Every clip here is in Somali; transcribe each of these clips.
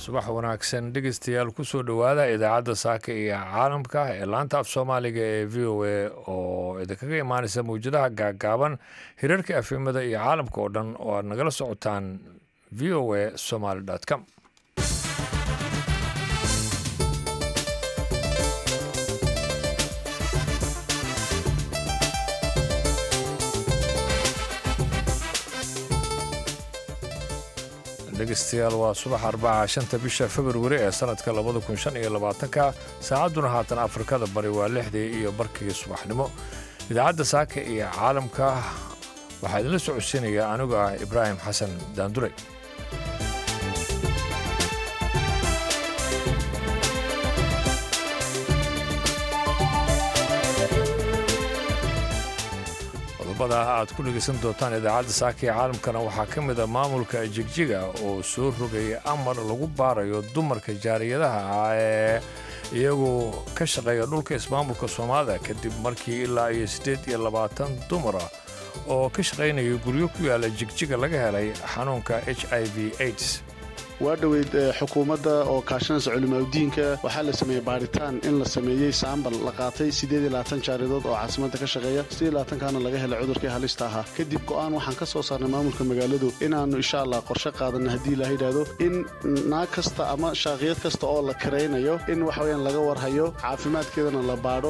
subax wanaagsan dhegeystayaal kusoo dhowaada idaacadda saaka iyo caalamka ee laanta af soomaaliga ee v o a oo idinkaga imaaneysa mawjadaha gaagaaban hirarka afimada iyo caalamka oo dhan oo aad nagala socotaan v o a somaly com dhegeystayaal waa subax arbaca shanta bisha februari ee sanadka labada kun shan iyo labaatanka saacadduna haatan afrikada bari waa lixdii iyo barkii subaxnimo idaacadda saaka iyo caalamka waxaa idinla socodsiinaya anigu ah ibraahim xasan daandure qodobada aad ku dhegaysan doontaan idaacadda saaka ee caalamkana waxaa ka mid a maamulka jigjiga oo soo rogaya amar lagu baarayo dumarka jaariyadaha ah ee iyagu ka shaqeeya dhulka ismaamulka soomaalida kadib markii ilaa iyo siddeed iyo labaatan dumara oo ka shaqaynaya guryo ku yaala jigjiga laga helay xanuunka h i v aids waa dhoweyd xukuumadda oo kaashanaysa culimaadudiinka waxaa la sameeyey baaritaan in la sameeyey saambal la qaatay jaaridood oo caasimadda ka shaqeeya kaana laga helay cudurkii halista ahaa kadib go'aan waxaan ka soo saarnay maamulka magaaladu inaannu insha allah qorshe qaadanna haddii la yidhaahdo in naag kasta ama shaaqiyad kasta oo la karaynayo in waxaweyaan laga warhayo caafimaadkeedana la baadho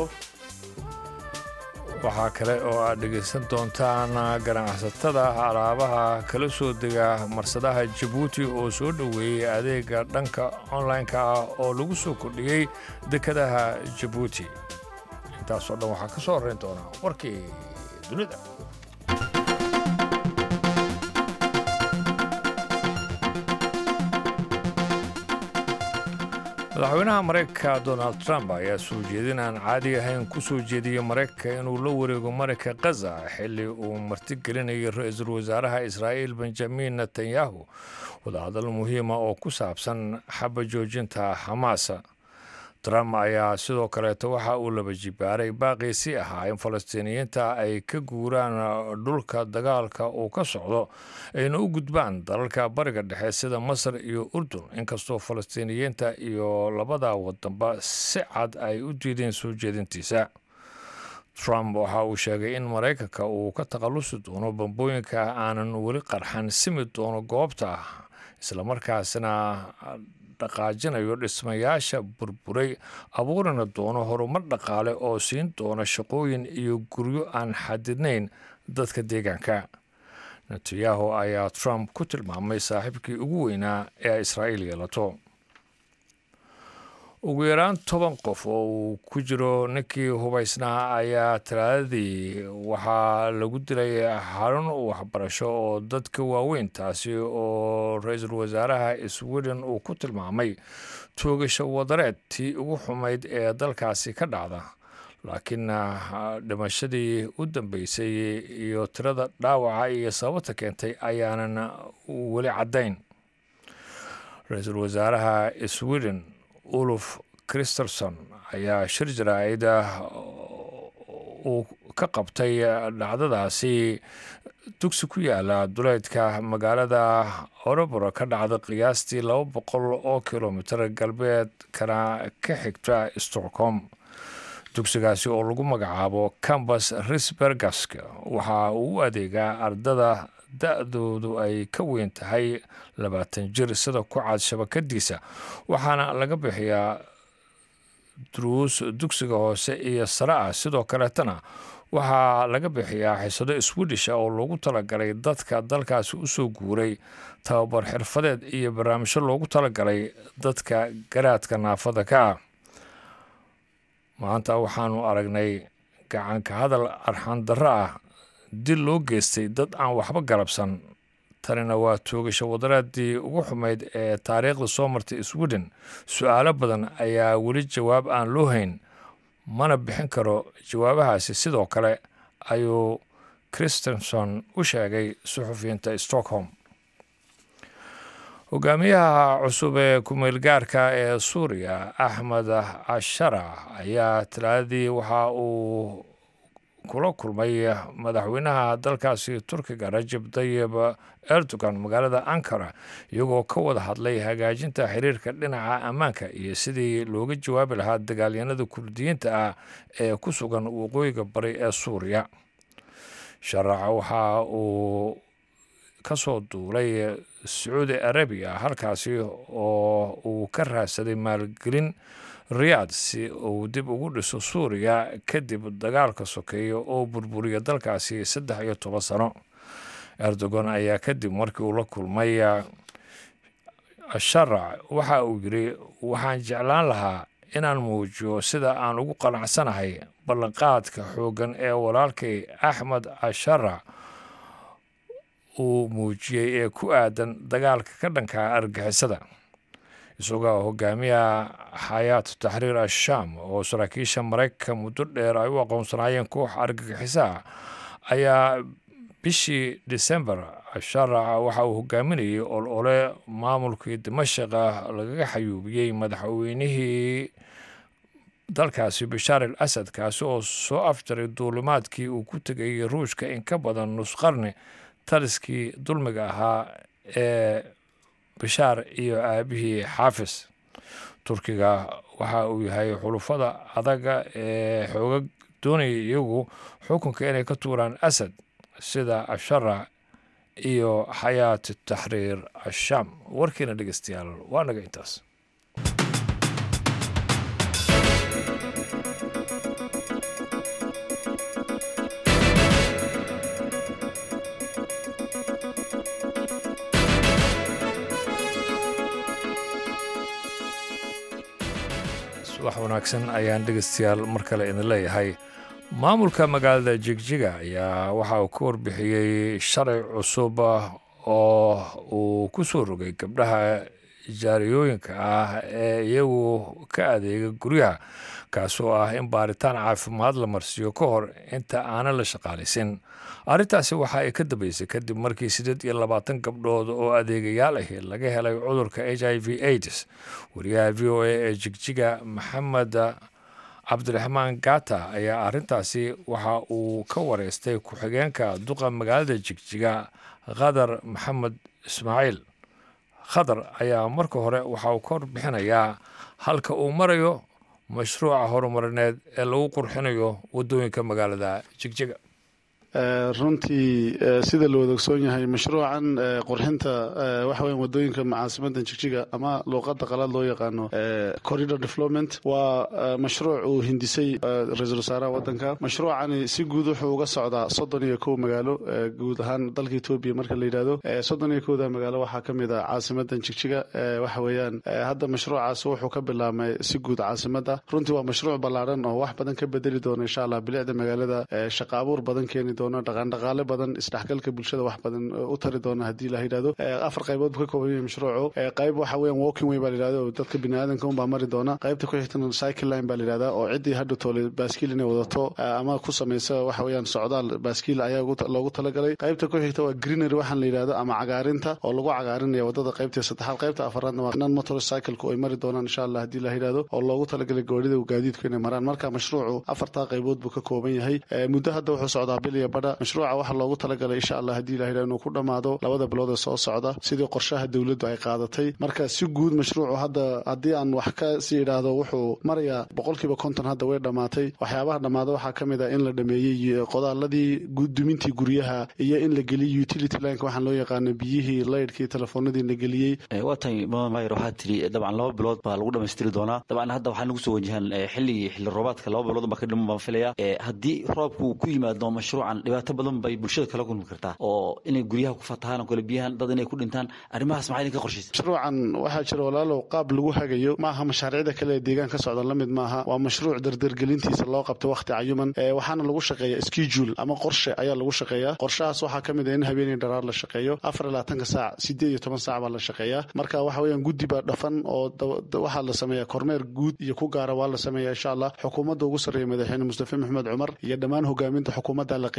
waxaa kale oo aad dhegaysan doontaan ganacsatada alaabaha kala soo dega marsadaha jabuuti oo soo dhoweeyey adeega dhanka online-ka ah oo lagu soo kordhiyey dekadaha jabuuti intaasoo dhan waxaa ka soo horrayn doonaa warkii dunida madaxweynaha maraykanka donald trump ayaa soo jeedin aan caadi ahayn ku soo jeediyey maraykanka inuu la wareego marayka khaza xilli uu martigelinayay ra-iisul wasaaraha israa'iil benjamin netanyahu wadahadal muhiima oo ku saabsan xaba joojinta xamaas trump ayaa sidoo kaleeto waxa uu laba jibaaray baaqiisii ahaa in falastiiniyiinta ay ka guuraan dhulka dagaalka uu ka socdo ayna u gudbaan dalalka bariga dhexe sida masar iyo urdun inkastoo falastiiniyiinta iyo labada wadanba si cad ay u diideen soo jeedintiisa trump waxa uu sheegay in maraykanka uu ka takhallusi doono bambooyinka aanan weli qarxan simi doono goobta islamarkaasina dhaqaajinayo dhismayaasha burburay abuurina doono horumar dhaqaale oo siin doona shaqooyin iyo guryo aan xadidnayn dadka deegaanka netanyahu ayaa trump ku tilmaamay saaxiibkii ugu weynaa ee israa'iil yeelato ugu yaraan toban qof oo uu ku jiro ninkii hubaysnaa ayaa talaadadii waxaa lagu dilay xarun waxbarasho oo dadka waaweyn taasi oo ra-iisul wasaaraha sweden uu ku tilmaamay toogasho wadareed tii ugu xumayd ee dalkaasi ka dhacda laakiin dhimashadii u dambeysay iyo tirada dhaawaca iyo sababta keentay ayaanan weli caddayn ra-iisul wasaaraha sweden uluf christerson ayaa shir jaraa'ida uu ka qabtay dhacdadaasi dugsi ku yaala duleydka magaalada oroboro ka dhacda qiyaastii laba boqol oo kilomitir galbeedkana ka xigta stockholm dugsigaasi oo lagu magacaabo cambus risbergask waxa uu u adeegaa ardada da-doodu ay ka weyn tahay labaatan jir sida ku cad shabakadiisa waxaana laga bixiyaa duruus dugsiga hoose iyo sare ah sidoo kaleetana waxaa laga bixiyaa xisado swedish oo loogu talagalay dadka dalkaasi usoo guuray tababar xirfadeed iyo barnaamijyo loogu talagalay dadka garaadka naafada ka ah maanta waxaanu aragnay gacanka hadal arxan darro ah dil loo geystay dad aan waxba galabsan tanina waa toogasho wadareedii ugu xumayd ee taariikhda soo martay sweden su-aalo badan ayaa weli jawaab aan loo hayn mana bixin karo jawaabahaasi sidoo kale ayuu christenson u sheegay suxufiyiinta stockholm hogaamiyaha cusub ee ku-meelgaarka ee suuriya axmed cashara ayaa talaadadii waxa uu kula kulmay madaxweynaha dalkaasi turkiga rajab tayib erdogan magaalada ankara iyagoo ka wada hadlay hagaajinta xiriirka dhinaca ammaanka iyo sidii looga jawaabi lahaa dagaalyanada kurdiyiinta ah ee ku sugan waqooyiga bari ee suuriya sharaca waxa uu ka soo duulay sacuudi arabiya halkaasi oo uu ka raadsaday maalgelin riyaad si uu dib ugu dhiso suuriya kadib dagaalka sokeeya oo burburiya dalkaasi saddex iyo toban sano erdogan ayaa kadib markii uu la kulmay sharac waxa uu yidhi waxaan jeclaan lahaa inaan muujiyo sida aan ugu qanacsanahay ballanqaadka xooggan ee walaalkay axmed asharac uu muujiyey ee ku aadan dagaalka ka dhanka argixisada isagoo hogaamiya xayaat taxriir ashaam oo saraakiisha maraykanka muddo dheer ay u aqoonsanaayeen koox argagixisaha ayaa bishii december sharaca waxa uu hogaaminayay ol ole maamulkii dimashqa lagaga xayuubiyey madaxweynihii dalkaasi bashaar al asad kaasi oo soo afjaray duulimaadkii uu ku tegayay ruushka in ka badan nus qarni taliskii dulmiga ahaa ee bashaar iyo aabihii xaafis turkiga waxa uu yahay xulufada adaga ee xooga doonaya iyagu xukunka inay ka tuuraan asad sida asharac iyo xayaat taxriir ashaam warkiina dhegeystayaal waa naga intaas subax wanaagsan ayaan dhegeystayaal mar kale idin leeyahay maamulka magaalada jigjiga ayaa waxa uu ka warbixiyey sharci cusub oo uu ku soo rogay gabdhaha jaariyooyinka ah ee iyagu ka adeega guryaha kaasoo ah in baaritaan caafimaad la marsiiyo ka hor inta aanan la shaqaalaysin arrintaasi waxa ay ka dambeysay kadib markii siddeed iyo labaatan gabdhood oo adeegayaal ahi laga helay cudurka h i v aids wariyaha v o a ee jigjiga maxamed cabdiraxmaan gata ayaa arrintaasi waxa uu ka wareystay ku-xigeenka duqa magaalada jigjiga khadar maxamed ismaaciil khadar ayaa marka hore waxa uu ka warbixinayaa halka uu marayo mashruuca horumarineed ee lagu qurxinayo waddooyinka magaalada jigjiga runtii sida la wada ogsoon yahay mashruucan qurxinta waxa weya wadooyinka caasimadan jigjiga ama luuqada qalaad loo yaqaano corridor development waa mashruuc uu hindisay ra-iisul wasaaraha wadanka mashruucani si guud wuxuu uga socdaa soddon iyo kow magaalo guud ahaan dalka etoobiya marka la yidhahdo soddon iyo kowda magaalo waxaa ka mid a caasimadan jigjiga waxa weeyaan hadda mashruucaas wuxuu ka bilaabmay si guud caasimada runtii waa mashruuc ballaaran oo wax badan ka bedeli doona insha allah bilicda magaalada shaqa abuur badan keeni doona dhaqaandhaqaale badan isdhexgalka bulshada wax badan u tari doona haddii la yidhahdo afar qaybood buu ka kooban yahay mashruucu qayb waxa weeyaan walking way baa la yidhahdo oo dadka biniaadanka unbaa mari doona qaybta ku xigtana cycle line baa la yidhahdaa oo ciddii hadha toole baaskiil inay wadato ama ku samaysa waxa weeyaan socdaal baaskiil ayaa loogu talagalay qaybta ku xigta waa greenery waxaan la yidhahdo ama cagaarinta oo lagu cagaarinaya wadada qaybta saddexaad qaybta afaraadna waa non motor cycleku ay mari doonaan insha allah haddii la yidhahdo oo loogu talagalay goorida gaadiidku inay maraan marka mashruucu afartaa qaybood buu ka kooban yahay muddo hadda wuxuu socdaa bil iyo badha mashruuca waxaa loogu talagalay insha allah haddii la yidhahdo inuu ku dhammaado labada bilood ee soo socda sidii qorshaha dowladdu ay qaadatay marka si guud mashruucu hadda haddii aan wax ka sii idhaahdo wuxuu marayaa boqolkiiba konton hadda way dhammaatay waxyaabaha dhammaada waxaa ka mid ah in la dhameeyey qodaaladii dumintii guryaha iyo in la geliyey utility lineka waxaan loo yaqaano biyihii laydhkii telefoonadii la geliyey waa tahay madan mayer waxaa tiri dabcan laba bilood baa lagu dhamaystiri doonaa dabcan hadda waxaa nagu soo wajahaan xilligii xilli roobaadka laba bilood baa ka dhiman baan filaya haddii roobku ku yimaado mashruucan dhibaato badan bay bulshada kala kulmi kartaa oo inay guryaha ku fatahaan oo kale biyahan dad inay ku dhintaan arrimahaas maxaa idinka qorshaysa mashruucan waxaa jira walaalow qaab lagu hagayo maaha mashaariicda kale ee deegaan ka socda la mid maaha waa mashruuc dardargelintiisa loo qabtay wakhti cayuman waxaana lagu shaqeeya schedule ama qorshe ayaa lagu shaqeeyaa qorshahaas waxaa ka mid ah in habeenii dharaar la shaqeeyo afar iyo labaatanka saac sideed iyo toban saac baa la shaqeeyaa marka waxa weeyaan guddi baa dhafan oo waxaa la sameeyaa kormeer guud iyo ku gaara waa la sameeyaa insha allah xukuumadda ugu sarreeya madaxweyne mustafa maxamed cumar iyo dhammaan hogaaminta xukuumadda la qeyb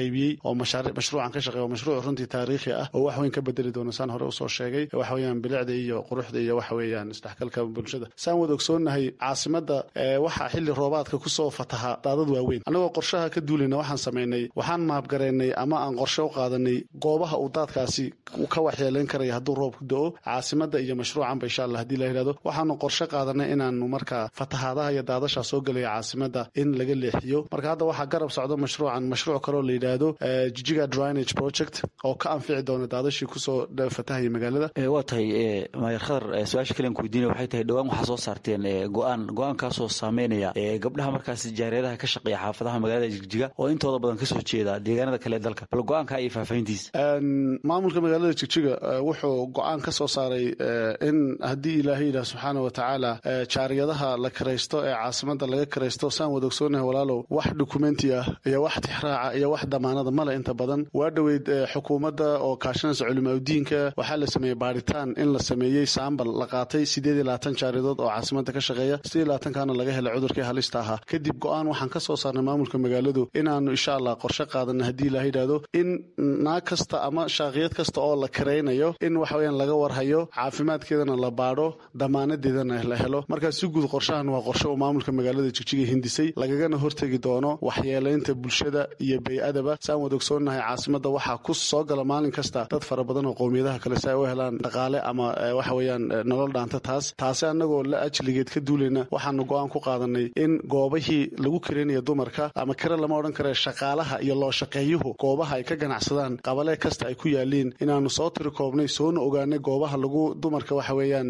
qaybiyey oo mashruucan ka shaqeey oo mashruuc runtii taariikhi ah oo wax weyn ka bedeli doona saan hore usoo sheegay waxa weeyaan bilicda iyo quruxda iyo waxa weeyaan isdhexgalka bulshada saan wada ogsoonnahay caasimada waxaa xilli roobaadka kusoo fataha daadad waaweyn annagoo qorshaha ka duulayna waxaan samaynay waxaan maabgareynay ama aan qorshe u qaadanay goobaha uu daadkaasi ka waxyeelayn karaya hadduu roobku do-o caasimada iyo mashruucanba insha allah hadii la yidhahdo waxaanu qorshe qaadanay inaanu markaa fatahaadaha iyo daadashaa soo gelaya caasimada in laga leexiyo marka hadda waxaa garab socdo mashruucan mashruuc kaloo la yidhaahdo jijiga drinage project oo ka anfici doona daadashii kusoo fatahaya magaalada waa tahay maayar khadar su-aasha kalian ku weydiinaya waxay tahay dhowaan waxaa soo saarteen go-aan go-aankaasoo saameynaya gabdhaha markaasi jaareeraha ka shaqeeya xaafadaha magaalada jigjiga oo intooda badan kasoo jeeda deegaanada kale ee dalka bal go-aanka iyo faahfaahintiisa maamulka magaalada jigjiga wuxuu go-aan ka soo saaray in haddii ilaahay yidhaah subxaana wa tacaala jaariyadaha la karaysto ee caasimada laga karaysto saan wada ogsoonahay walaalow wax dukumenti ah iyo wax tixraaca iyo wax damaanada male inta badan waa dhoweyd xukuumadda oo kaashanaysa culimaadudiinka waxaa la sameeyey baaritaan in la sameeyey saambal la qaatay sideed iyo labaatan jaariyadood oo caasimada ka shaqeeya sideed iyo labaatankaana laga helay cudurkii halista ahaa kadib go-aan waxaan ka soo saarnay maamulka magaaladu inaanu insha allah qorshe qaadana haddii ilaha yidhahdo in naag kasta ama shaaqiyad kasta oo la karaynayo in waxa weyaan laga warhayo caafimaadkeedana la baadho damaanadeedana la helo markaa si guud qorshahan waa qorshe uu maamulka magaalada jigjiga hindisay lagagana hortegi doono waxyeelaynta bulshada iyo bey-adaba saan wada ogsoonnahay caasimada waxaa ku soo gala maalin kasta dad fara badan oo qowmiyadaha kale si ay u helaan dhaqaale ama waxa weyaan nolol dhaanta taas taasi annagoo la ajligeed ka duulayna waxaanu go-aan ku qaadanay in goobahii lagu kareynaya dumarka ama kare lama odhan kare shaqaalaha iyo loo shaqeeyuhu goobaha ay ka ganacsadaan qabalee kasta ay ku yaaliin inaanu soo tiri koobnay soona ogaanay goobaha lagu dumarka waxa weeyaan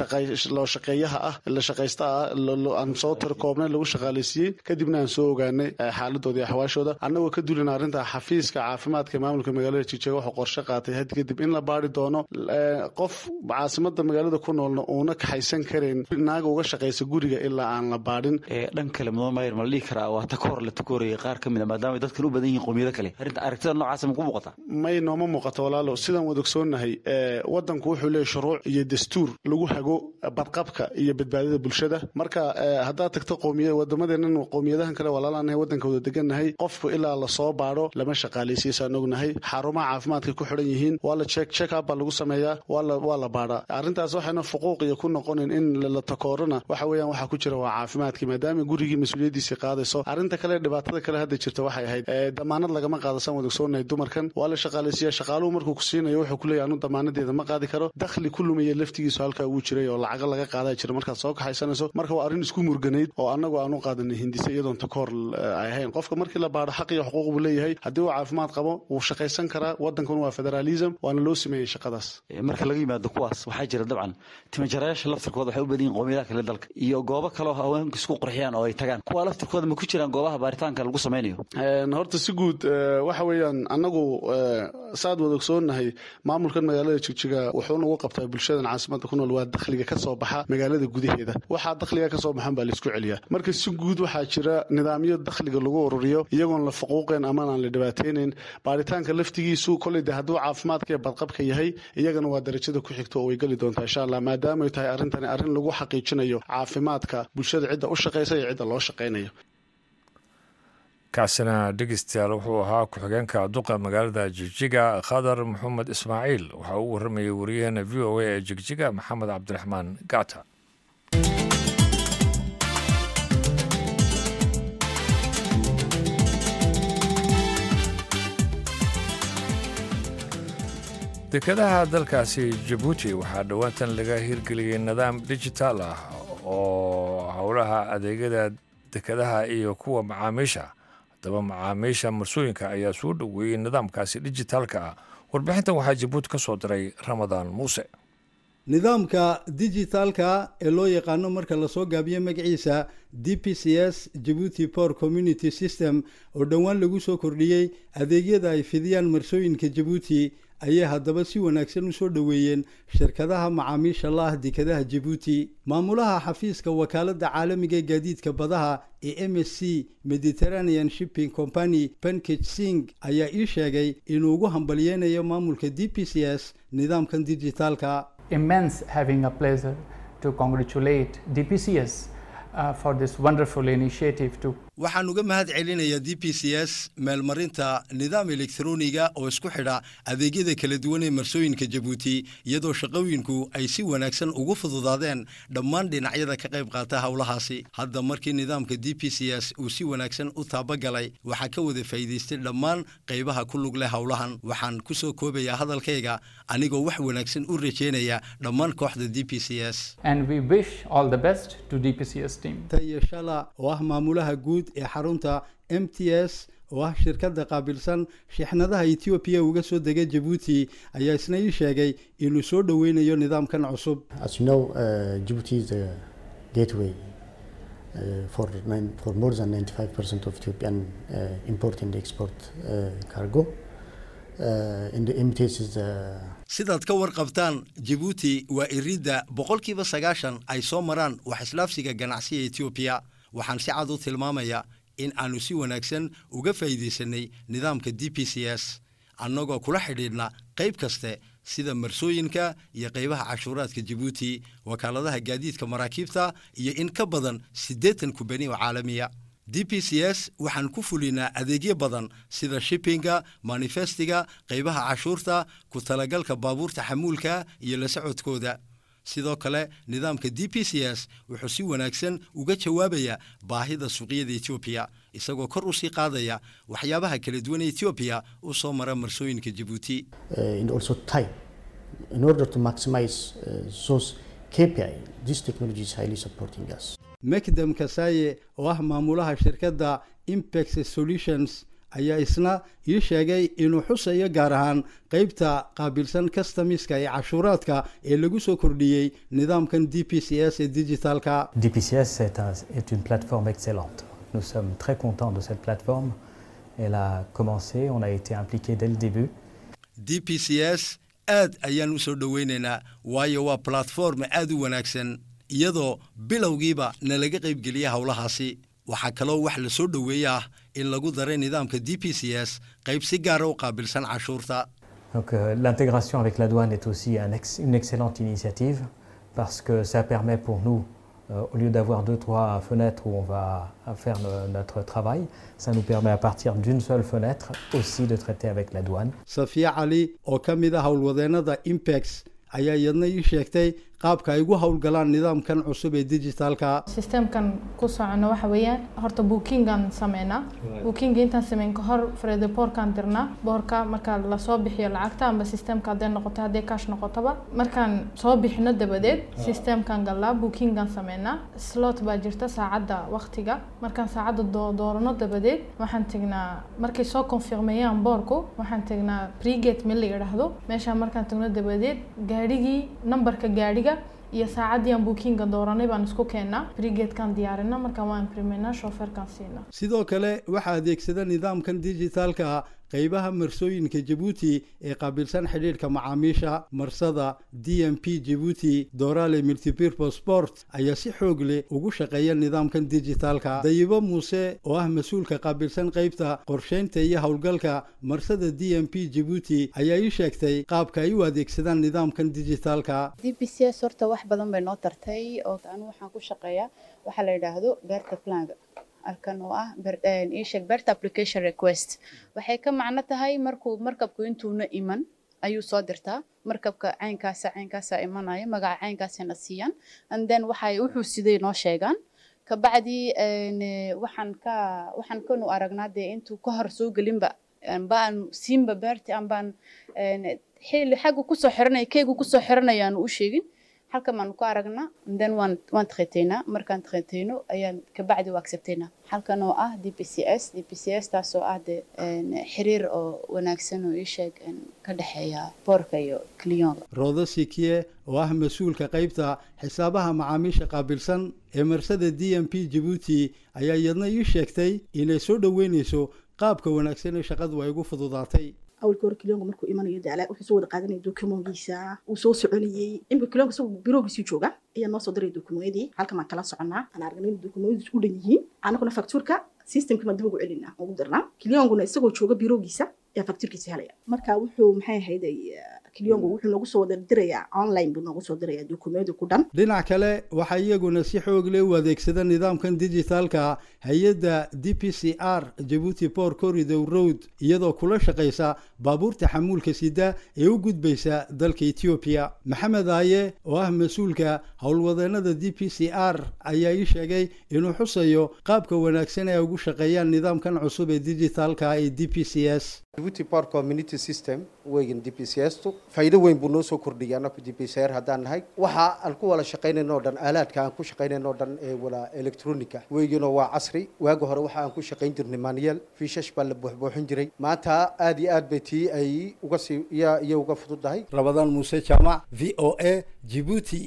loo shaqeeyaha ah la shaqaysta ah aan soo tiri koobnay lagu shaqaalaysiiyey kadibna aan soo ogaanay xaaladooda iyo axwaashooda annagoo ka duulina arrinta xafiiska caafimaadka maamulka magaalada jigjiga wuxuu qorshe qaatay had kadib in la baari doono qof caasimada magaalada ku noolna uuna kaxaysan karayn naaga uga shaqaysa guriga ilaa aan la baadhin dhan kale mudan maayar ma la dhihi karaa waa takoor la takooraya qaar ka mid a maadaama ay dadkan u badan yihiin qowmiyado kale arrinta aragtida noocaasa ma ku muuqata may nooma muuqato walaalo sidaan wada ogsoonnahay wadanku wuxuu leeyahy shuruuc iyo dastuur lagu hago badqabka iyo badbaadada bulshada marka haddaad tagto qowmiya wadamadeena qowmiyadahan kale walaalaanahay wadanka wada degannahay qofku ilaa lasoo baadho lama shaqaalaysiisaan ognahay xarumaha caafimaadka ku xidhan yihiin waa la check check up baa lagu sameeyaa waa la baadhaa arrintaas waxayna fuquuq iyo ku noqonin in la takoorana waxa weeyaan waxaa ku jira waa caafimaadkii maadaama gurigii mas-uuliyaddiisii qaadayso arrinta kale dhibaatada kale hadda jirta waxay ahayd damaanad lagama qaado saan wada ogsoonahay dumarkan waa la shaqaalaysiiya shaqaaluhu markuu ku siinayo wuxuu kuleeyahy anu damaanadeeda ma qaadi karo dakhli ku lumaya laftigiisu halkaa wuu jiray oo lacago laga qaadaa jira markaad soo kaxaysanayso marka waa arrin isku murganayd oo annagu aan u qaadanay hindise iyadoon takoor ay ahayn qofka markii la baadho xaq iyo xuquuq buu leeyahay haddii uu caafimaad qabo wuu shaqaysan karaa waddankan waa federaalism waana loo sameeyey shaqadaas marka laga yimaado kuwaas waxaa jira dabcan timajarayaasha laftirkooda waxay u badan yihin qowmiyadaha kale dalka iyo goobo kaleo haweenka isku qurxiyaan oo ay tagaan kuwa laftirkooda ma ku jiraan goobaha baaritaanka lagu samaynayo horta si guud waxa weeyaan annagu saad wada ogsoonnahay maamulkan magaalada jigjiga wuxuu nagu qabtaa bulshadan caasimada ku nool waa dakhliga ka soo baxa magaalada gudaheeda waxaa dakhliga ka soo baxan baa laisku celiyaa marka si guud waxaa jira nidaamyo dakhliga lagu ururiyo iyagoon la faquuqeen amaan aan la dhibaateynayn baaritaanka laftigiisu koley de hadduu caafimaadka iyo badqabka yahay iyagana waa darajada ku xigto oo way geli doontaa insha allah maadaama ay tahay arrintani arrin lagu xaqiijinayo caafimaadka bulshada cidda u shaqaysa iyo cidda loo shaqaynayo kaasina dhegeystayaal wuxuu ahaa ku-xigeenka duqa magaalada jigjiga khadar maxamed ismaaciil waxaa uu warramayay wariyaheena v o a ee jigjiga maxamed cabdiraxmaan gacta dekadaha dalkaasi jabuuti waxaa dhowaantan laga hirgeliyey nidaam dijitaal ah oo howlaha adeegyada dekadaha iyo kuwa macaamiisha haddaba macaamiisha marsooyinka ayaa soo dhoweeyey nidaamkaasi dijitaalka ah warbixintan waxaa jabuuti ka soo diray ramadaan muuse nidaamka dijitaalka ee loo yaqaano marka lasoo gaabiyo magaciisa d p c s jabuuti por community system oo dhowaan lagu soo kordhiyey adeegyada ay fidiyaan marsooyinka jabuuti ayay haddaba si wanaagsan u soo dhoweeyeen shirkadaha macaamiisha la ah dekadaha jabuuti maamulaha xafiiska wakaaladda caalamiga ee gaadiidka badaha ee m s c mediterranean shipping company pankage sing ayaa ii sheegay inuu ugu hambalyeynayo maamulka d p c s nidaamkan dijitaalka immense having a pleasure to congratulate DPCS uh, for this wonderful initiative to waxaan uga mahad celinayaa d p c s meelmarinta nidaam elektroniga oo isku xidha adeegyada kala duwan ee marsooyinka jabuuti iyadoo shaqooyinku ay si wanaagsan ugu fududaadeen dhammaan dhinacyada ka qayb qaata howlahaasi hadda markii nidaamka d p c s uu si wanaagsan u taabagalay waxaa ka wada faa'iidaystay dhammaan qaybaha ku lug leh howlahan waxaan ku soo koobayaa hadalkayga anigoo wax wanaagsan u rajeynaya dhammaan kooxda d p c s and we wish all the best to DPCS team. tayo shala oo ah maamulaha guud ee xarunta m t s oo ah shirkadda qaabilsan shixnadaha etoobiya uga soo dega jabuuti ayaa isna ii sheegay inuu soo dhoweynayo nidaamkan cusub As you know, uh, Djibouti is the gateway uh, for, nine, for more than 95% of Ethiopian uh, import and export uh, cargo. Uh, and the MTS is the sidaad ka warqabtaan jabuuti waa iridda boqolkiiba sagaashan ay soo maraan wax islaafsiga ganacsiga etoobiya waxaan si cad u tilmaamayaa in aanu si wanaagsan uga faa'iidaysanay nidaamka d p c s annagoo kula xidhiidhna qayb kaste sida marsooyinka iyo qaybaha cashuuraadka jabuuti wakaaladaha gaadiidka maraakiibta iyo in ka badan siddeetan kubani oo caalamiya d p c s waxaan ku fulinaa adeegyo badan sida shippinga manifestiga qaybaha cashuurta ku talagalka baabuurta xamuulka iyo la socodkooda sidoo kale nidaamka d p c s wuxuu si wanaagsan uga jawaabayaa baahida suuqyada etoobiya isagoo kor u sii qaadaya waxyaabaha kala duwan ee etoobiya u soo mara marsooyinka jabuuti uh, and also time. In order to maximize uh, those KPI, this technology is highly supporting us. mekdam kasaye oo ah maamulaha shirkadda impex solutions ayaa isna ii sheegay inuu xusayo gaar ahaan qaybta qaabilsan customiska ee cashuuraadka ee lagu soo kordhiyey nidaamkan d p c s ee digitalka DPCS est, un- est une plateforme excellente. Nous sommes très contents de cette plateforme. Elle a commencé, on a été impliqué dès le début. d p c s aad ayaan u soo dhoweynaynaa waayo waa platform aad u wanaagsan iyadoo bilowgiiba nalaga qaybgeliya howlahaasi waxaa kaloo wax la soo dhoweeya ah in lagu daray nidaamka d p c s qayb si gaara u qaabilsan cashuurta Donc euh, l'intégration avec la douane est aussi un ex- une excellente initiative parce que ça permet pour nous, euh, au lieu d'avoir deux, trois fenêtres où on va faire no- notre travail, ça nous permet à partir d'une seule fenêtre aussi de traiter avec la douane. safiya cali oo ka mid a howlwadeennada impex ayaa iyadna ii sheegtay qaabka ay ugu howlgalaan nidaamkan cusub ee digitalka systemkan ku socono waxa weeyaan horta bookingan sameynaa bookinga intaan sameyn ka hor frede boorkaan dirnaa boorka marka lasoo bixiyo lacagta amba systemka hadday noqoto hadday cash noqotoba markaan soo bixino dabadeed systemkan galnaa bookingan sameynaa slot baa jirta saacadda waqtiga markaan saacadda doo- doorano dabadeed waxaan tegnaa markay soo confirmeeyaan boorku waxaan tegnaa pregate meel la yidhaahdo meeshaan markaan tagno dabadeed gaadhigii nambarka gaadhiga iyo saacaddii aan bookinga dooranay baan isku keennaa brigadekan diyaarina markaan waan primaynaa shooferkan siinaa sidoo kale waxaa adeegsada nidaamkan digitalka qaybaha marsooyinka jabuuti ee qaabilsan xidhiidhka macaamiisha marsada d m p jabuuti dorale multipurpose sport ayaa si xoog leh ugu shaqeeya nidaamkan digitalka dayibo muuse oo ah mas-uulka qaabilsan qaybta qorsheynta iyo howlgalka marsada d m p jabuuti ayaa ii sheegtay qaabka ay u adeegsadaan nidaamkan digitalka d p c s horta wax badan bay noo tartay oo anu waxaan ku shaqeeyaa waxaa la yidhaahdo beerta planga halkan oo ah ber- een, ii sheeg beerta application request waxay ka macno tahay markuu markabku intuuna iman ayuu soo dirtaa markabka caynkaasa caynkaasa imanaya magaca caynkaasana siiyaan and then waxay wuxuu siday noo sheegaan kabacdi een, eh, waxaan ka waxaan kanu aragnaa dee intuu ka hor soo gelinba ambaan siinba beerti ambaan een, xilli xaggu kusoo xiranaya keegu kusoo xiranaya aanu u sheegin halkan baanu ku aragnaa then waan waan takheteynaa markaan takheteyno ayaan kabacdi waa accepteynaa halkan oo ah d p c s d p c s taasoo ah de een, xiriir oo wanaagsan oo ii sheeg een, ka dhexeeya boorka iyo clionga roodo sikiye oo ah mas-uulka qaybta xisaabaha macaamiisha qaabilsan ee marsada d m p jabuuti ayaa iyadna ii sheegtay inay soo dhoweynayso qaabka wanaagsan ee shaqadu ay ugu fududaatay awalka hore kilonga markuu imanayo dacla wuxuu soo wada qaadanaya dokumoonkiisa uu soo soconayey imika kilonga isagoo biroogiisii jooga ayaa noo soo diray dokumoyadii halkan baan kala soconnaa aan aragnay in dokumoyadiis u dhan yihiin anaguna faktuurka systemka baan dib ugu celinaa ugu dirnaa kilyonguna isagoo jooga biroogiisa ayaa faktirkiisa helaya marka wuxuu maxay ahayd kilyongo wuxuu noogu soo wada dirayaa online buu noogu soo dirayaa dukumenti ku dhan dhinac kale waxaa iyaguna si xoog leh u adeegsada nidaamkan dijitaalka hay-adda d p c r jabuuti port corridor road iyadoo kula shaqaysa baabuurta xamuulka sida ee u gudbaysa dalka etoobiya maxamed aaye oo ah mas-uulka howlwadeenada d p c r ayaa ii sheegay inuu xusayo qaabka wanaagsan ee ugu shaqeeyaan nidaamkan cusub ee dijitaalka ee d p c s Djibouti Port Community System weyn DPCS-tu faa'iido weyn buu noo soo kordhiyay annagu DPCR haddaan nahay waxa aan ku wada shaqaynayno oo dhan aalaadka aan ku shaqaynayno oo dhan ee wala electronica weygino waa casri waagi hore waxa aan ku shaqayn jirnay manual fiishash baa la buuxbuuxin jiray maanta aad iyo aad bay tii ay uga sii iyo iyo uga fududahay rabadaan muuse jaamac v o a jibuuti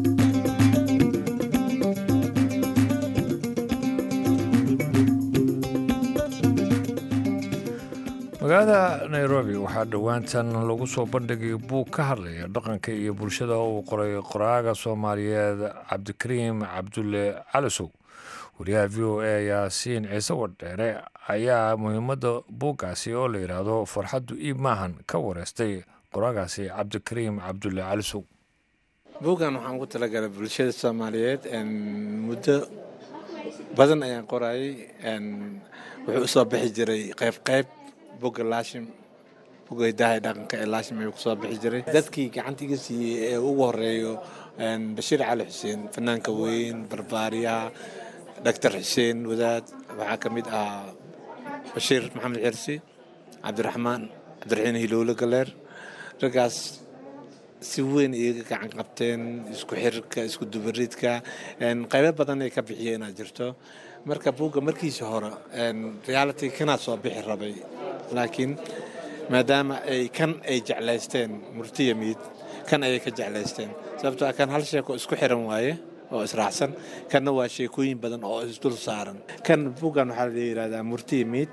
magaalada nairobi waxaa dhowaantan lagu soo bandhigay buug ka hadlaya dhaqanka iyo bulshada uu qoray qoraaga soomaaliyeed cabdikariim cabdulle calisow wariyaha v o a yaasiin ciise wadheere ayaa muhiimadda buuggaasi oo la yidhaahdo farxaddu iib maahan ka wareystay qoraagaasi cabdikariim cabdulle calisow buuggan waxaan ugu talagalay bulshada soomaaliyeed muddo badan ayaan qorayay wuxuu usoo bixi jiray qayb qayb bogga laashim bogga hidaha dhaqanka ee laashim ayuu kusoo bixi jiray dadkii gacanta iga siiyey ee ugu horeeyo bashiir cali xuseen fanaanka weyn barbaariyaha doctor xuseen wadaad waxaa ka mid ahaa bashiir maxamed xirsi cabdiraxmaan cabdiraxiin hilowle galeer raggaas si weyn iyaga gacan qabteen isku xirka isku dubaridka qaybo badan ay ka bixiyeen inaad jirto marka buugga markiisa hore reality kanaa soo bixi rabay laakiin maadaama ay kan ay jeclaysteen murtiya miid kan ayay ka jeclaysteen sababtoo kan hal sheeko isku xiran waaye oo israacsan kanna waa sheekooyin badan oo isdul saaran kan buuggan waxaa la yidhahdaa murtiya miid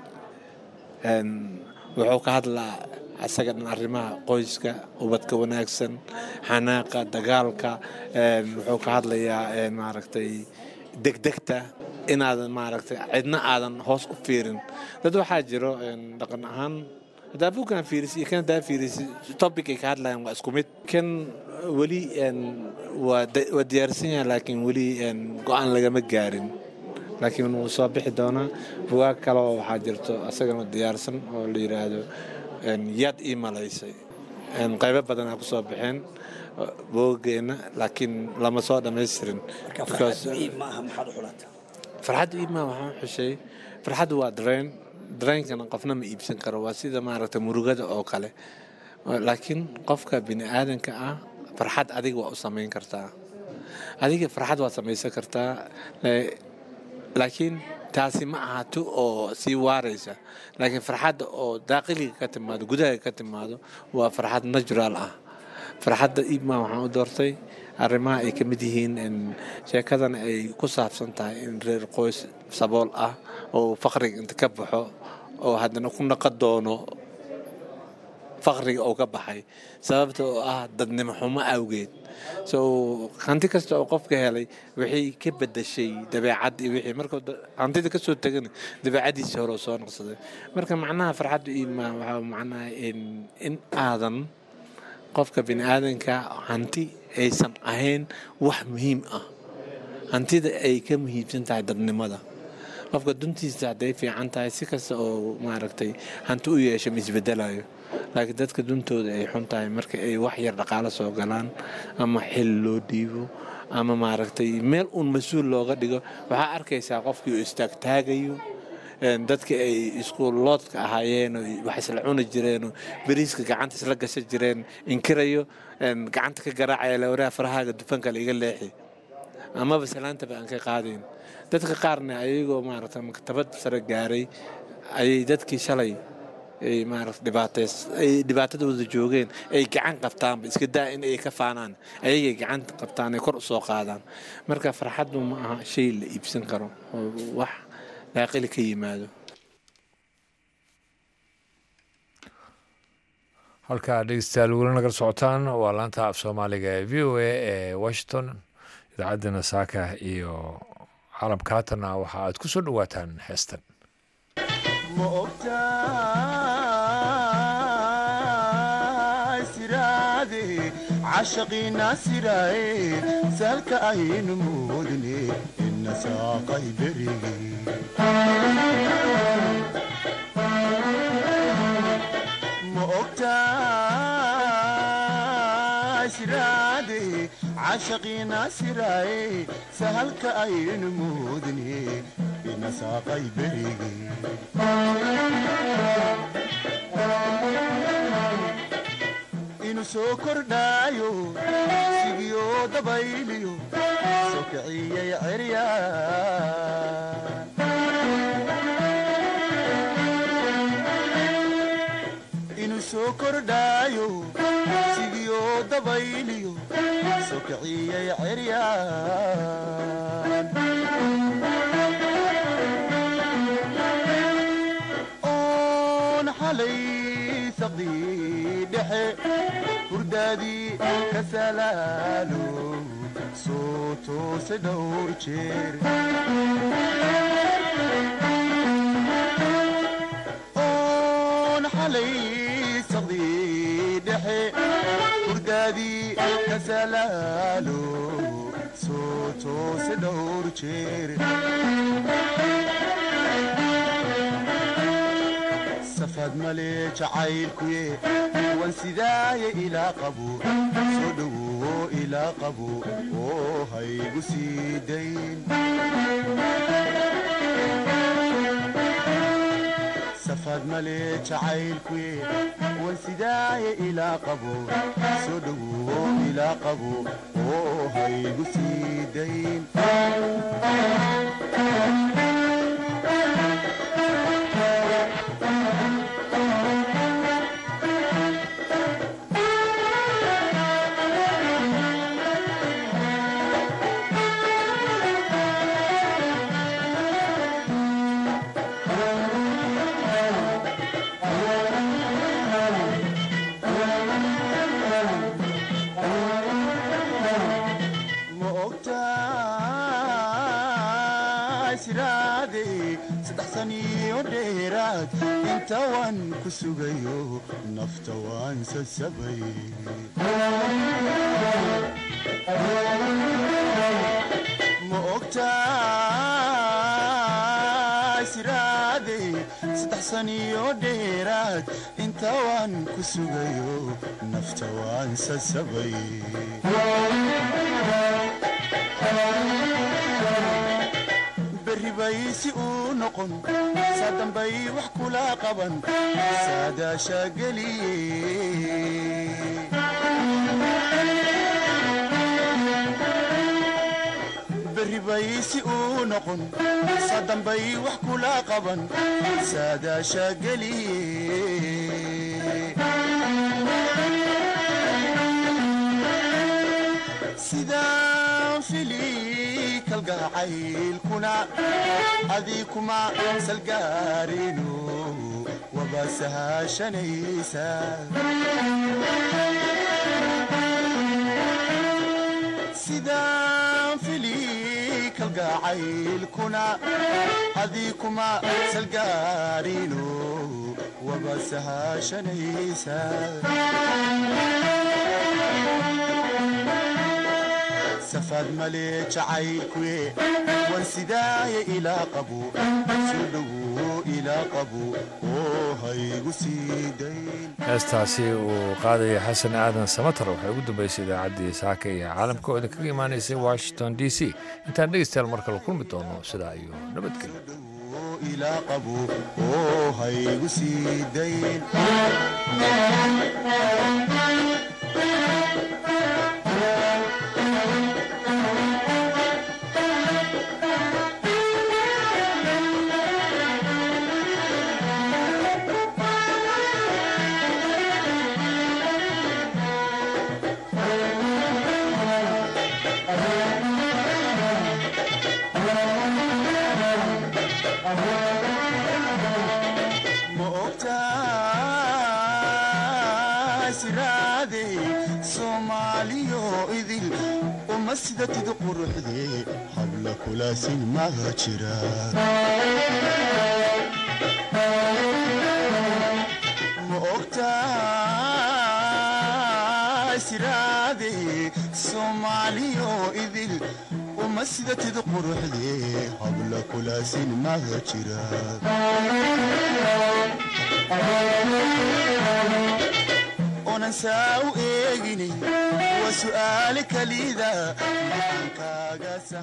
wuxuu ka hadlaa asaga dhan arrimaha qoyska ubadka wanaagsan xanaaqa dagaalka wuxuu ka hadlayaa maaragtay degdegta inaadan maaragtay cidna aadan hoos u fiirin dad waxaa jiro dhaqan ahaan haddaa buugkan fiirisi iyo kan haddaa fiirisi topic ay ka hadlayaan waa isku mid kan weli waa diyaarsan yahay laakiin weli go-aan lagama gaarin laakiin wuu soo bixi doonaa bugaag kale oo waxaa jirto asagana diyaarsan oo la yidhaahdo yaad ii malaysay qaybo badanaa ku soo baxeen boogeenna laakiin lama soo dhammaystirin farxaddu iib maaha waxaan xushay farxaddu waa dareen dareenkana qofna ma iibsan karo waa sida maaragta murugada oo kale laakiin qofka bini aadanka ah farxad adiga waa u samayn kartaa adiga farxad waad samaysan kartaa laakiin taasi ma aha tu oo sii waaraysa laakiin farxadda oo daaqiliga ka timaado gudaha ka timaado waa farxad natural ah farxadda iibmaa waxaan u doortay arrimaha ay ka mid yihiin sheekadana ay ku saabsan tahay in reer qoys sabool ah oo faqriga inta ka baxo oo haddana ku naqa doono faqriga oo ka baxay sababta oo ah dadnimo xumo awgeed so hanti kasta oo qofka helay waxay ka bedashay dabeecad iyo wixii marka hantida ka soo tegana dabeecadiisii hore oo soo noqsaday marka macnaha farxaddu iimaa waxaa macnaha in aadan qofka bini aadanka hanti aysan ahayn wax muhiim ah hantida ay ka muhiimsan tahay dadnimada qofka duntiisa hadday fiican tahay si kasta oo maaragtay hanti u yeesha ma isbedelayo laakiin dadka duntooda ay xun tahay marka ay wax yar dhaqaalo soo galaan ama xil loo dhiibo ama maaragtay meel uun mas-uul looga dhigo waxaa arkaysaa qofkii oo istaagtaagayo dadka ay isku loodka ahaayeen wax isla cuni jireen beriiska gacanta isla gasha jireen inkirayo gacanta ka garaacaya lawaraha farahaaga dufanka la iga leexi amaba salaantaba aan ka qaadayn dadka qaarna ayagoo maaragta maktabad sare gaaray ayay dadkii shalay ay maarata dhibaatays ay dhibaatadooda joogeen ay gacan qabtaanba iska daa in ay ka faanaan ayagay gacanta qabtaan ay kor u soo qaadaan marka farxaddu ma aha shay la iibsan karo oo wax daaqili ka yimaado halkaa dhegeystayaal weli nagal socotaan waa laanta af soomaaliga ee v o a ee washington idaacaddana saaka iyo caalamka haatanna waxa aad ku soo dhowaataan heestan ma ogtaa siraade cashaqiina siraaye sahalka aynu moodne ina saaqay berigi ma ogtahay siraade cashaqiina siraaye sahalka aynu moodne ina saaqay berigi inu soo kordhaayo sigiyo dabayliyo soo kiciyay cerya inu soo kordhaayo sigiyo dabayliyo soo kiciyay ceryaan oon xalay saqdii dhexe hurdaadii ka salaalo soo toose dhowr jeer oon xalay saqdii dhexe hurdaadii ka salaalo soo toose dhowr jeer safad male jacaylkuye wan sidaaye ilaa qabo soo dhowowo ilaa qabo oo haygu sii dayn safad male jacaylkuye wan sidaaye ilaa qabo soo dhowowo ilaa qabo oo haygu sii dayn ma ogtahay siraade saddex saniyo dheeraad inta waan ku sugayo nafta waan sasabay ma ogtahay siraade saddex saniyo dheeraad inta waan ku sugayo nafta waan sasabay berri bay si uu noqon saa dambay wax kula qaban saadaasha geliye berri bay si uu noqon saa dambay wax kula qaban saadaasha geliye sidaan fili kalgacaylkuna adii kuma salgaarino waba sahashanaysa sidaan fili kalgacaylkuna adii kuma salgaarino waba sahashanaysa safad male jacaylkuye wan sidaaye ilaa qabo soo dhowowo ilaa qabo oo haygu sii dayn heestaasi uu qaadaya xasan aadan samatar waxay ugu dambaysay idaacaddii saaka iyo caalamka oo idinkaga imaanaysay washington d c intaan dhegeystayaal mar kale kulmi doono sidaa iyo nabadgelyo ilaa qabo oo haygu sii dayn ma ogtahay siraade soomaaliyo idil uma sidatid quruxde habla kulaasin maga jira ma ogtahay soomaaliyo idil uma sidatid quruxdee habla kulaasin maga jira onan saa u eegini waa su'aale kalida maxaan kaaga